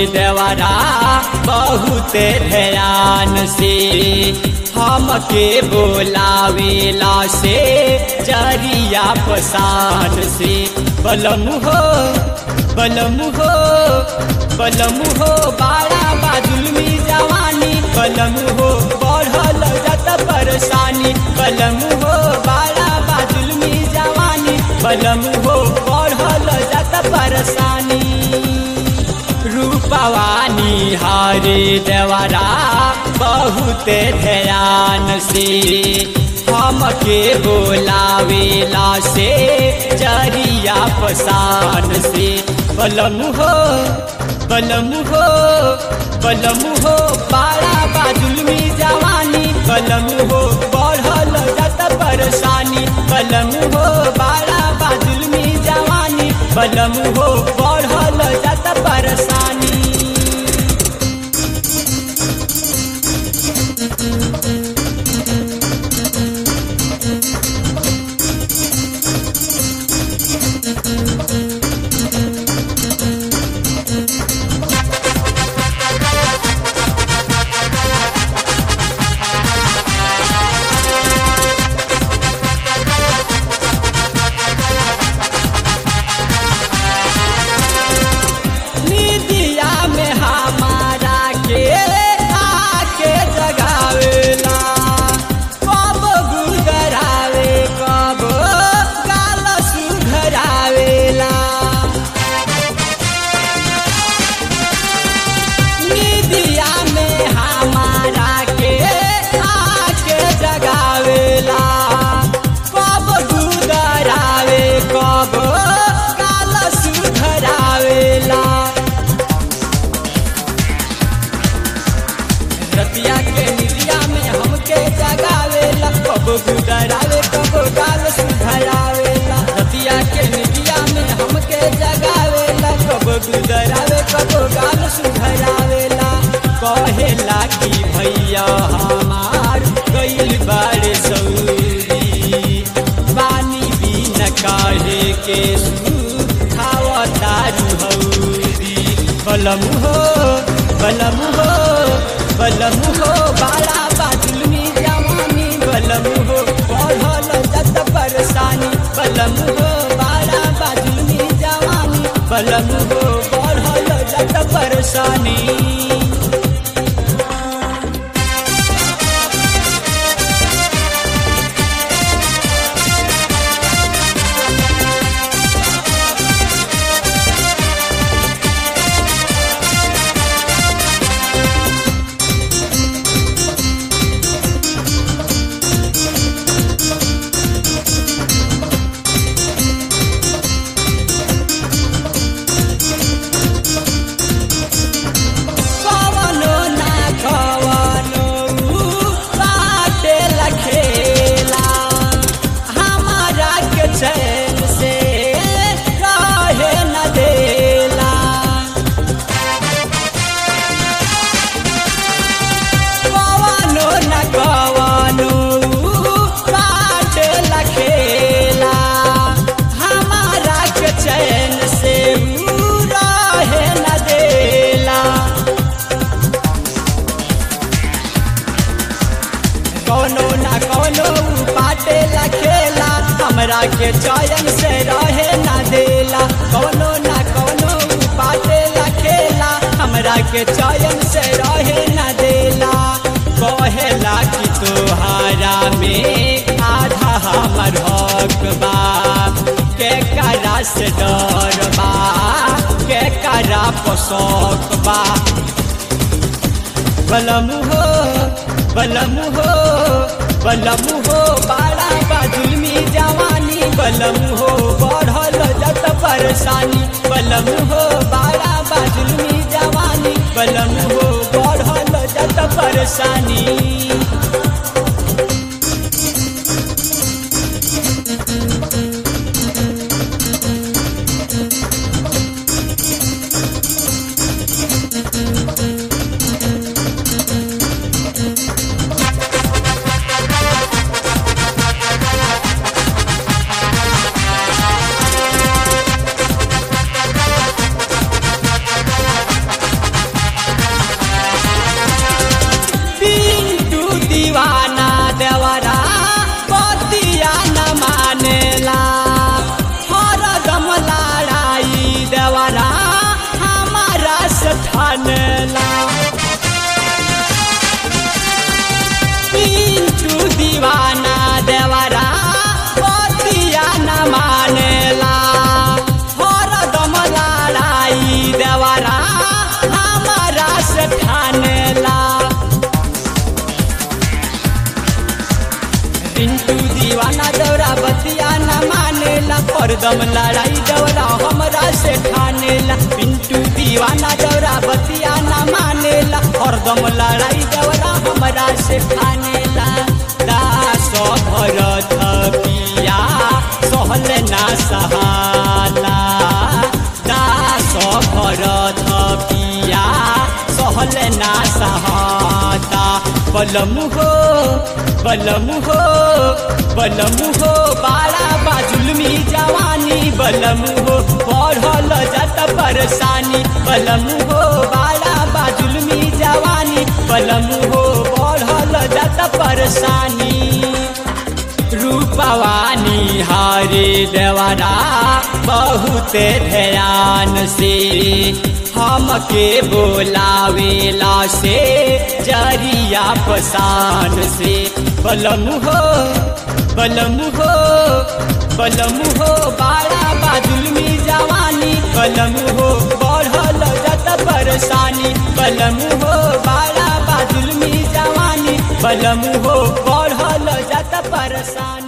देवरा बहुत ध्यान से हमके बोलावेला से जरिया पसान से बलम हो बलम हो बलम हो बाड़ा बाजुलमी जवानी बलम हो बढ़ल जत परेशानी बलम हो बाड़ा बाजुलमी जवानी बलम हो बढ़ल जत परेशानी रूपवानी हरे देवरा बहुत ध्यान से हमके बोलावेला से जरिया पसान से बलम हो बलम हो बलम हो बाड़ा बाजुलमी जवानी बलम हो बढ़ल जत परेशानी बलम हो बाड़ा बाजुलमी जवानी बलम हो बढ़ल जत परेशानी निदिया में हमारा के आके जगावेला कब गुदरावे कब गाल सुधरावेला निदिया में हमारा के आके जगावेला कब गुदरावे कब गाल सुधरावेला रतिया के निदिया में हमके जगावेला कब गुदरावे कब गाल सुधरावेला रतिया के निदिया में हमके जगावेला कब गुदरावे कब गाल सुधरावेला कहेला कि भैया हमार गइल बाड़े सौरी पानी बिन काहे के खावता रुहौरी बलम हो बलम हो बलम हो बाला बाजुलमी जवानी बलम हो बढ़ल जत परेशानी बलम हो बाला बाजुलमी जवानी बलम हो बढ़ल जत परेशानी कवनो ना कवनो बाटे लखेला हमारा के चैन से रहे न देला कवनो न कवनो बाटे लखेला हमारा के चैन से रहे न देला कौनो ना कौनो पाटे लखेला हमरा के चयन से रहे ना देला कौनो ना कौनो पाटे लखेला हमरा के चयन से रहे ना देला कहेला कि तोहारा में आधा हमर हक बा के करा से डर बा के करा पोसक बा बलम हो बलम हो बलम हो बाड़ा बाजुलमी जवानी बलम हो बढ़ल जत परेशानी बलम हो बाड़ा बाजुलमी जवानी बलम हो बढ़ल जत परेशानी हरदम लड़ाई दौरा हमरा से ठानेला पिंटू दीवाना दौरा बतिया ना मानेला हरदम लड़ाई दौरा हमरा से ठानेला दास भरत पिया सहल ना सहाला दास भरत पिया सहल ना सहाता बलमु हो बलमु हो बलमु हो बाड़ा बाजुलमी जवानी बलमु हो बढ़ल जात परेशानी बलमु हो बाड़ा बाजुलमी जवानी बलमु हो बढ़ल जात परेशानी रूपवानी हरे देवरा बहुत ध्यान से हमके बोलावेला से जरिया पसान से बलमु हो बलमु हो बलमु हो बाड़ा बाजुलमी जवानी बलमु हो बढ़ल जत परेशानी बलमु हो बाड़ा बाजुलमी जवानी बलमु हो बढ़ल जत परेशानी